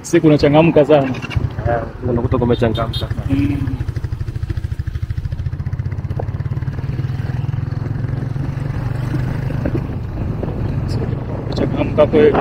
siku unachangamka sana. Eh, unakuta kumechangamka sana. Mm. Changamka kweli.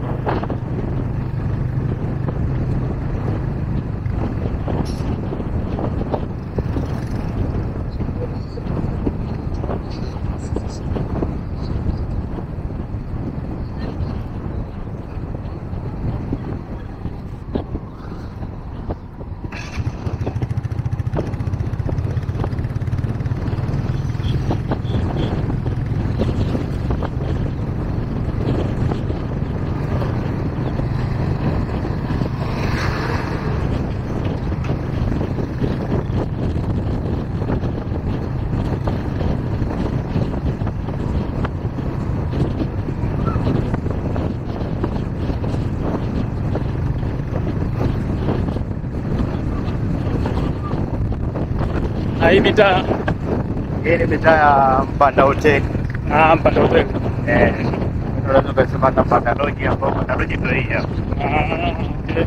Na hii mitaa Hii ni mitaa ya Mpanda Hoteli. ah, Mpanda Hoteli. Eh, unaweza ukasema hata Mpanda Lodge hapo. Mpanda Lodge ndio hii hapa. Ah, okay.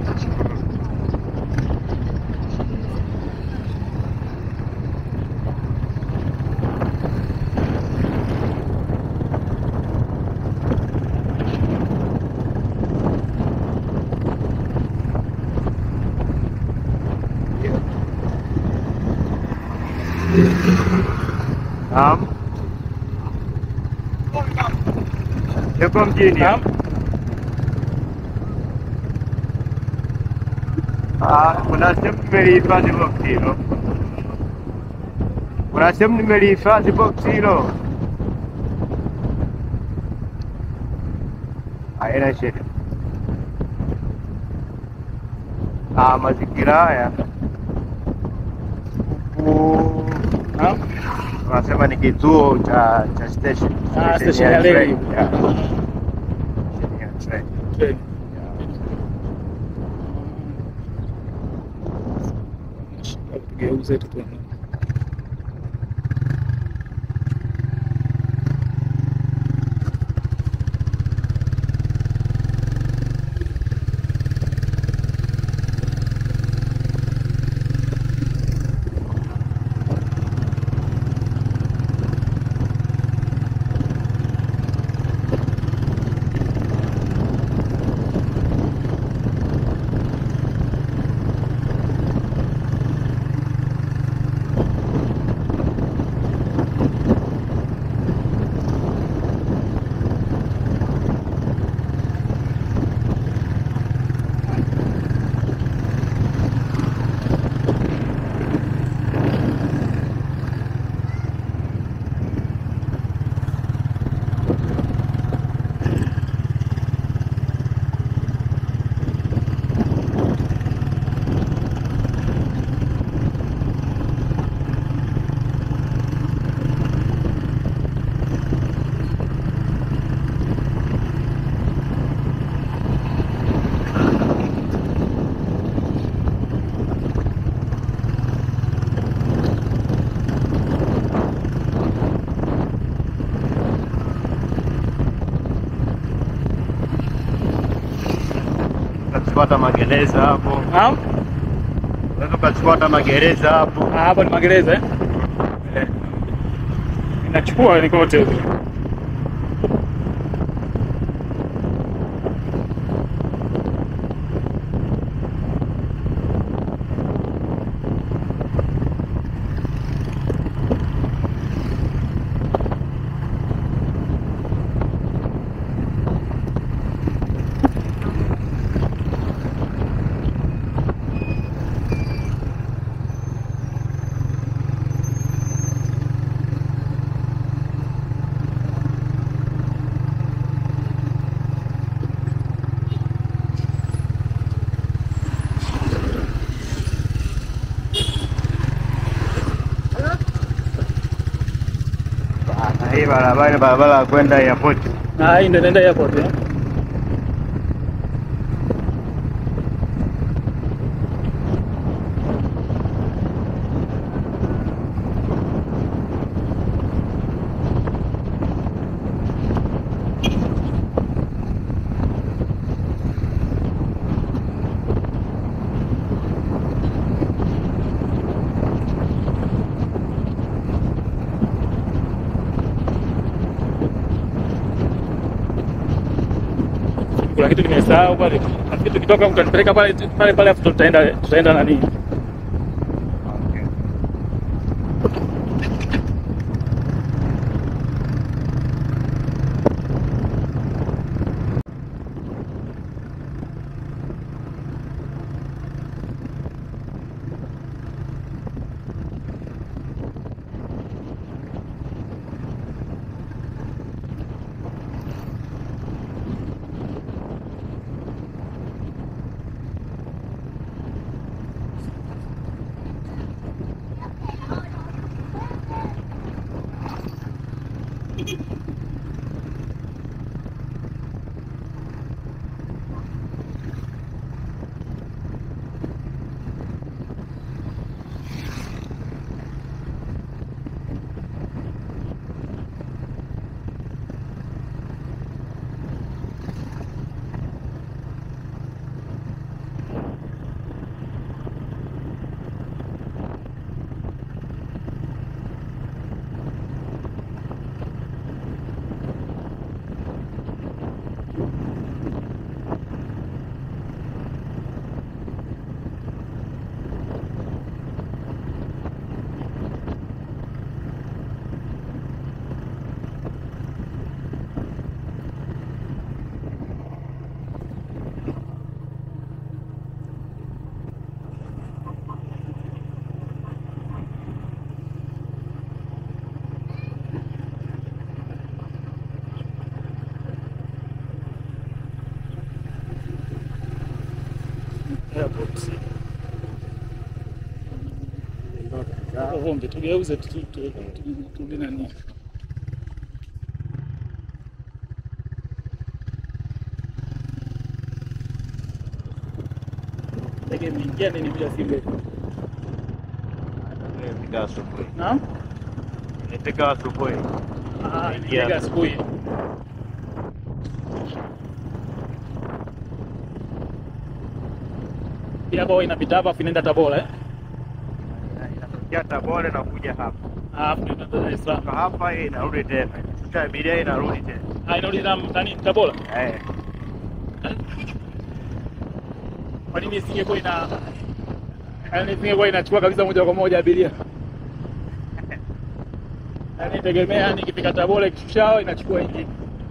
Naam. Yuko mjini. Naam. Ah, kuna sehemu nimelihifadhi box hilo. Kuna sehemu nimelihifadhi box hilo. Haina shida. Ah, mazingira haya huku Naam. wanasema ni kituo cha cha station. Ah, station ya reli. train, yeah. Station ya train. Treni. Tugeuze tu tuone. Ukachukua hata magereza hapo, Naam. unaweza ukachukua hata magereza hapo. Ah, hapa ni magereza eh? Eh, Inachukua ni kote huko. na hii barabara ni barabara ya kwenda airport. Na hii ndio inaenda airport eh? kitu nimesahau pale. Nafikiri tukitoka mtanipeleka pale pale pale afu tutaenda tutaenda nani? Okay. Airport. Vumbi tugeuze tu tu- tu- tu- turudi nani? Ndege imeingia nini bila simbe? Nimefika asubuhi. Naam? Nimefika asubuhi. Ah, Imeingia. ndege asubuhi. Pia kwa inapita hapa afu inaenda Tabora eh? Inatokea Tabora na kuja hapa. Ah, afu inaenda Dar es Salaam. Kutoka hapa hii inarudi tena. Sasa abiria inarudi tena. Ah, inarudi na nani Tabora? Eh. Kwa nini isingekuwa ina yaani isingekuwa inachukua kabisa moja kwa moja abiria? Yaani tegemea yani ikifika Tabora ikishushao inachukua ingine.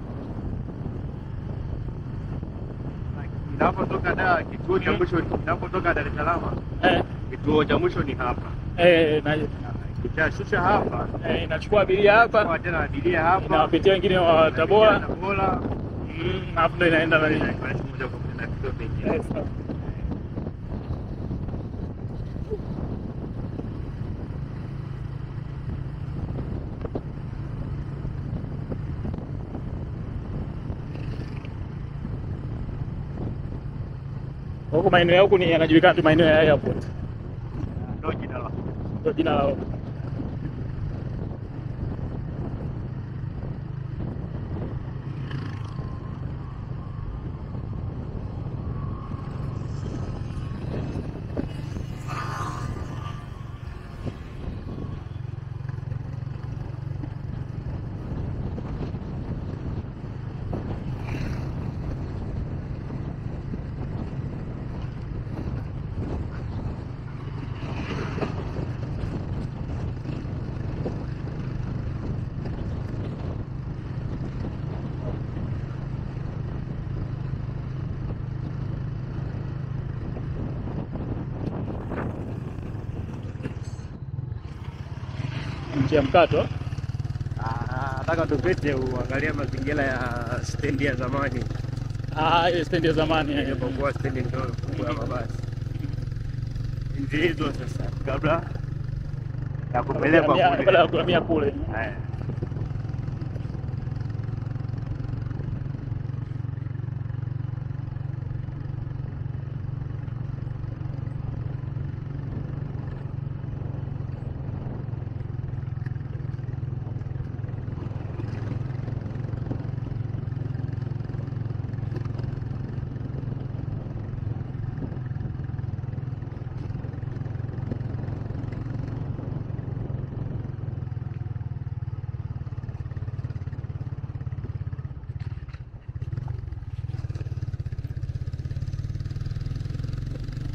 Inapotoka da kituo cha mwisho inapotoka Dar es Salaam, Eh, kituo cha mwisho ni hapa. eh, na Ikishashusha hapa, eh, inachukua abiria hapa kwa tena abiria hapa. inawapitia wengine wa Tabora Tabora. mm, alafu ndo inaenda nani? Inakwenda moja kwa moja na kituo pekee. Eh, sawa. Huku maeneo ya huku ni yanajulikana tu maeneo ya airport, Ndio jina la ndio jina lao. Njia mkato Ah, nataka tupite uangalie mazingira ya stendi ya zamani ah, ile stendi ya zamani eh. ilipokuwa stendi ndogo kubwa ya mabasi. Enzi hizo sasa, kabla ya kupelekwa Kuhamia- kule. kabla ya kuhamia kule. Eh.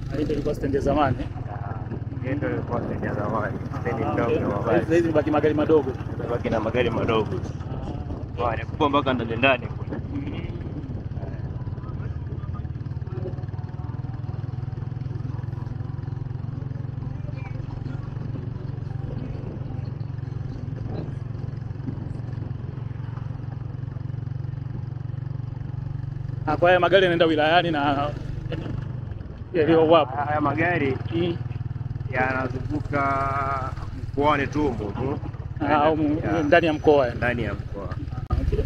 Hii ndio ilikuwa stendi ya zamani. Hii ndio ilikuwa stendi ya zamani, stendi Ah, ndogo okay. ya Sasa mabasi. hizi baki magari madogo. Baki na magari madogo. Wale kubwa mpaka ndani ndani kule. Ah, Kwa haya magari yanaenda wilayani na yaliyo wapo. Haya magari Mm. yanazunguka mkoani Tumbo tu Ah, au mu- Ya, ndani ya mkoa. ndani ya mkoa. Okay.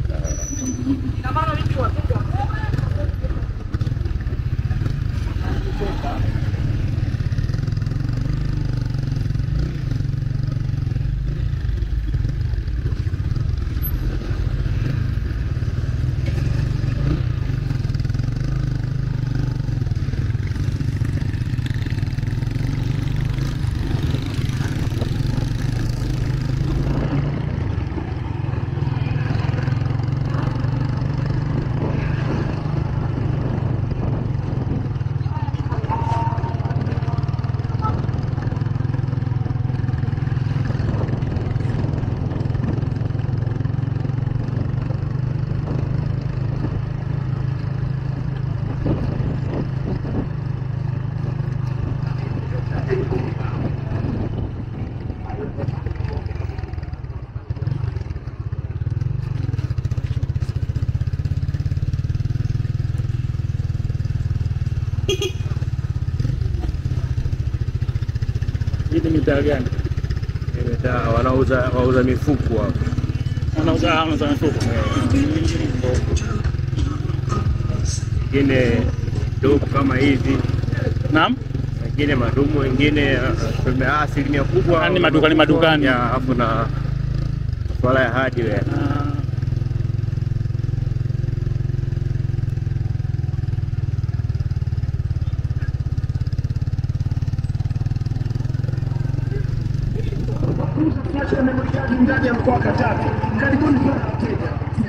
Hii ni mitaa gani? Mitaa wanauza wauza mifuko hapo. Wanauza alama za mifuko. Wengine dogo kama hizi, Naam. wengine madumu, wengine uh, tume- asilimia kubwa Ah, ni madukani, madukani. ya hapo na masuala ya hardware. Ah, ndani ya mkoa wa Katavi. Karibuni sana wateja.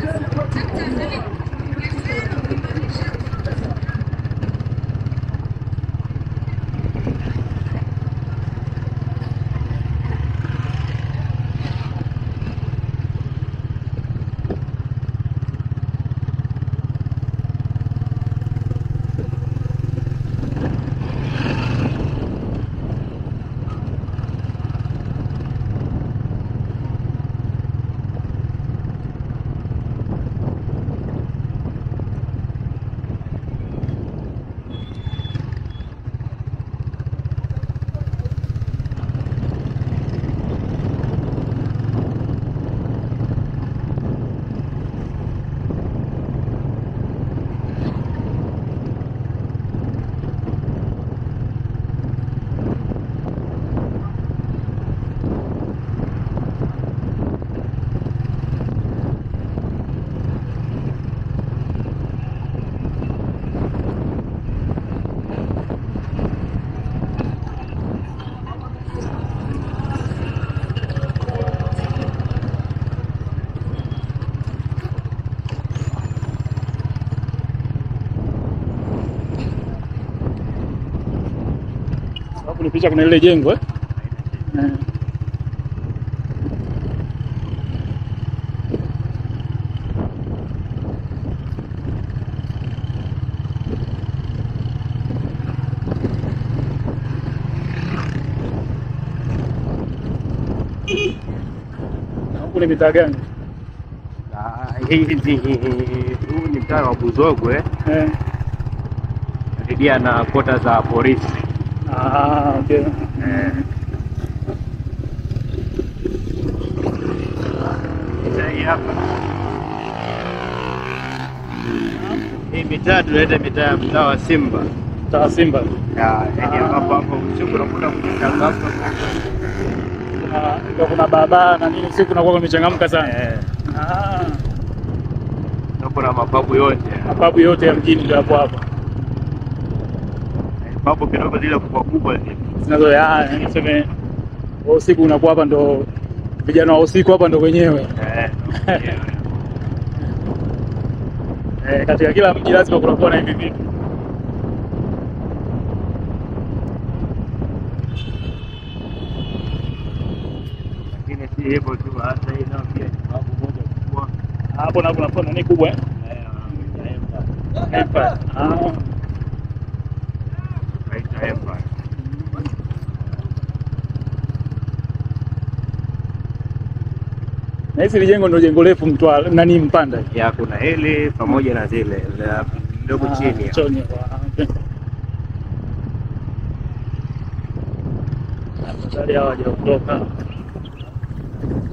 sababu ni picha kuna lile jengo eh? Eh. Na huku ni mitaa gani? Ah, Hizi huu ni mtaa wa Buzogwe Eh. karibia na kota za polisi. Ah, okay. Eh. Sasa hii hapa hii mitaa tunaita mitaa ya mtaa wa Simba, Mtaa Simba. Ya, yaani ambapo hapo usiku unakuta kumechangamka. Kuna- Ndio kuna barabara na nini siku kunakuwa kumechangamka sana. Eh, Ah, na kuna mapabu yote mapabu yote ya mjini ndio hapo hapo. papo kidogo zile kubwa kubwa zile. Zinazo ya yani tuseme wa usiku unakuwa hapa ndo vijana wa usiku hapa ndo wenyewe. Eh, ndio. Eh, katika kila mji lazima kunakuwa na hivi vitu. si hivyo tu, hata hii nao pia ni babu moja kubwa. Hapo na kuna kuna nini kubwa eh? Eh, wanaita Empire. Empire. Ah. Wanaita Empire. Na hisi lijengo ndio jengo refu Mtwara nani Mpanda. Ya kuna hili pamoja na zile za ndogo Ah, chini. hapo. Choni. Ah, okay. Afadhali hawa hawajaondoka.